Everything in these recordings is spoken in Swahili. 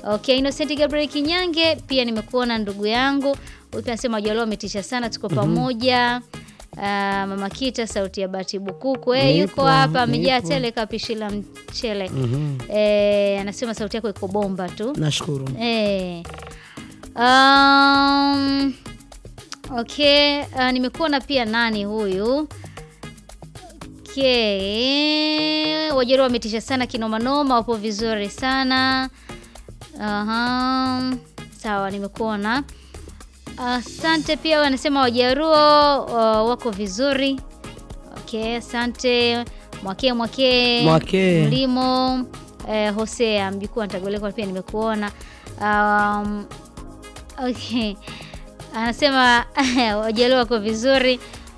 Okay, Innocent Gabriel Kinyange pia nimekuona ndugu yangu. Huyu pia anasema Wajaluo wametisha sana, tuko pamoja. Ah, Mama Kita sauti ya Bati Bukuku eh, Nipo, yuko hapa amejaa nipo. tele kapishi la mchele. Mhm. Eh, anasema sauti yako iko bomba tu. Nashukuru. Eh. Um, okay, uh, nimekuona pia nani huyu? Okay. Wajeruhi wametisha sana kinomanoma, wapo vizuri sana. Aha. Sawa, nimekuona. Asante pia wanasema Wajaruo uh, wako vizuri. Okay, asante. Mwake mwake Mwake. mlimo eh, Hosea mjukuu wa Ntagoleko pia nimekuona. Um, okay. Anasema Wajaluo wako vizuri.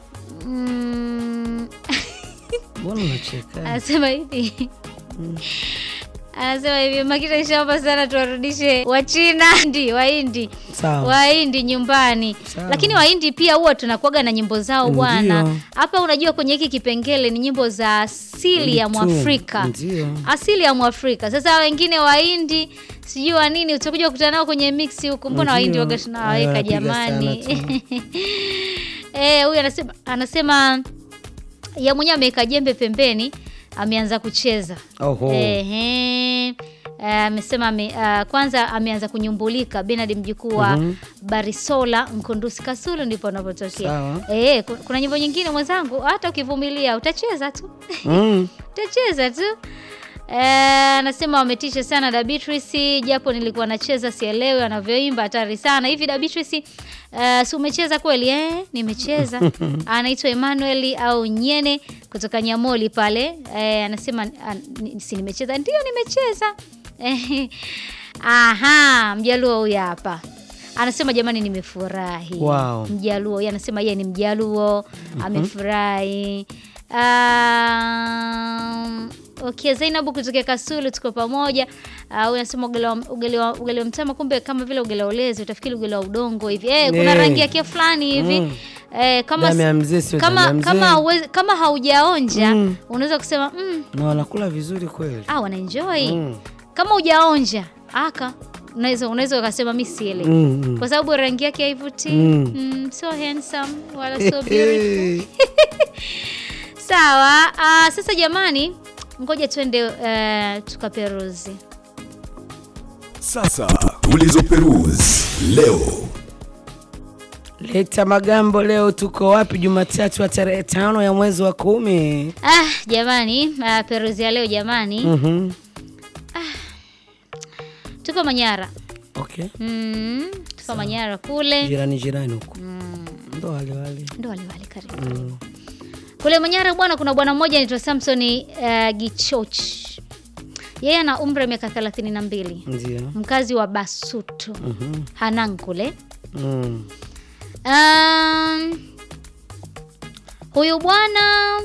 Mm, Mbona unacheka? anasema hivi anasema hivi Makita ishaomba sana tuwarudishe Wachina ndi Wahindi Sawa. Wahindi nyumbani, Sawa. lakini Wahindi pia huwa tunakuaga na nyimbo zao bwana. Ndio. Hapa unajua kwenye hiki kipengele ni nyimbo za asili ya Tu, Mwafrika, Ndio. asili ya Mwafrika. Sasa wengine Wahindi sijui wa nini, utakuja kukutana nao kwenye mix huku, mbona Ndio. Wahindi waga tunawaweka Wanapiga jamani. sana tu. Eh, huyu anasema anasema ya mwenyewe ameweka jembe pembeni, ameanza kucheza Oho. Ehe. Eh, amesema ame, ah, kwanza ameanza kunyumbulika Benard mjukuu wa Mhm. Barisola Mkundusi Kasulu ndipo anapotokea. Sawa. Eh, ku- kuna nyimbo nyingine mwenzangu, hata ukivumilia utacheza tu Mm. utacheza tu. Eh, anasema wametisha sana Da Beatrice, japo nilikuwa nacheza sielewi anavyoimba, hatari sana hivi. Da Beatrice, eh, si umecheza kweli? Eh, nimecheza. Anaitwa Emmanuel au Nyene kutoka Nyamoli pale. Eh, anasema ah, ni- si nimecheza? Ndio nimecheza. Eh, aha, mjaluo huyu hapa anasema jamani, nimefurahi. Wow. Mjaluo yeye anasema yeye ni Mjaluo, amefurahi. Um, okay, Zainabu kutoka Kasulu tuko pamoja. Uh, unasema ugali wa- ugali wa ugali wa mtama, kumbe kama vile ugali wa ulezi utafikiri ugali wa udongo hivi. Eh, kuna Eh. rangi yake fulani hivi. Mm. Eh, kama Damu ya mzee sio damu kama ya mzee. kama hauwezi- kama haujaonja Mm. unaweza kusema mm, Na wanakula vizuri kweli. ah, wanaenjoy. Mm. Kama hujaonja aka unaweza unaweza ukasema mimi sielewi Mm, mm. kwa sababu rangi yake haivutii. Mm. Mm, so handsome wala so beautiful. Sawa. ah, sasa jamani, ngoja twende eh, tukaperuzi. Sasa tulizoperuzi leo. Leta Magambo, leo tuko wapi? Jumatatu ya tarehe tano ya mwezi wa kumi. Ah, jamani, ah, peruzi ya leo jamani, Mhm. tuko Manyara. Okay. Mm, tuko Manyara kule Jirani jirani huko. Ndo wale wale. ndo waliwali karibu kule Manyara bwana, kuna bwana mmoja anaitwa Samson uh, Gichoch. Yeye ana umri wa miaka thelathini na mbili, Ndio. mkazi wa Basutu Mhm. Hanang kule. Mm. Um, huyu bwana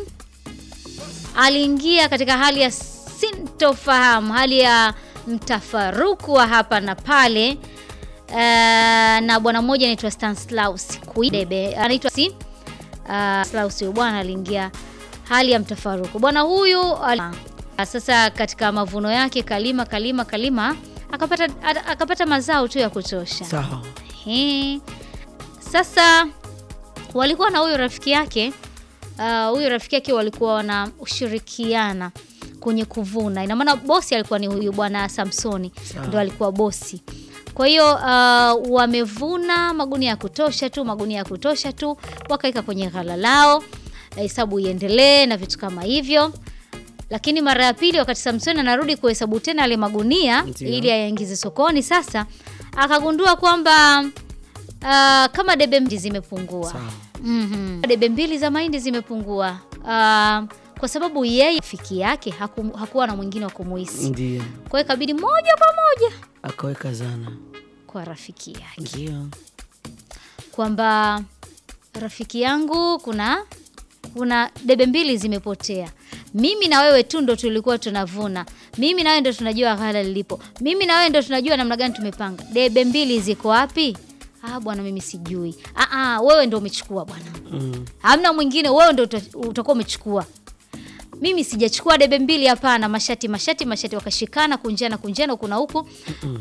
aliingia katika hali ya sintofahamu, hali ya mtafaruku wa hapa na pale uh, na bwana mmoja anaitwa Stanislaus Kuidebe anaitwa si uh, Stanislaus. Huyu bwana aliingia hali ya mtafaruku. Bwana huyu ali, sasa katika mavuno yake kalima kalima kalima akapata akapata mazao tu ya kutosha. Sawa. Ehe. Sasa walikuwa na huyu rafiki yake ah, huyu rafiki yake walikuwa wanashirikiana kwenye kuvuna. Ina maana bosi alikuwa ni huyu bwana Samsoni, Sawa. ndo alikuwa bosi. Kwa hiyo ah, wamevuna magunia ya kutosha tu, magunia ya kutosha tu, wakaweka kwenye ghala lao, hesabu iendelee na vitu kama hivyo. Lakini mara ya pili, wakati Samsoni anarudi kuhesabu tena yale magunia Ndio. ili ayaingize sokoni, sasa akagundua kwamba ah, kama debe mbili zimepungua. Sawa. Mhm. Debe mbili za mahindi zimepungua Ah, kwa sababu yeye rafiki yake haku, hakuwa na mwingine wa kumuhisi, Ndio. kwa hiyo ikabidi moja kwa moja Akaweka zana. kwa rafiki yake Ndio. kwamba rafiki yangu, kuna kuna debe mbili zimepotea. Mimi na wewe tu ndo tulikuwa tunavuna, mimi na wewe ndo tunajua ghala lilipo, mimi na wewe ndo tunajua namna gani tumepanga. Debe mbili ziko wapi? Ah bwana, mimi sijui. Ah, ah, wewe ndo umechukua bwana, Mm. hamna mwingine, wewe ndo uta- utakuwa umechukua. Mimi sijachukua debe mbili, hapana. Mashati mashati mashati, wakashikana kunjana kunjana huku na huku.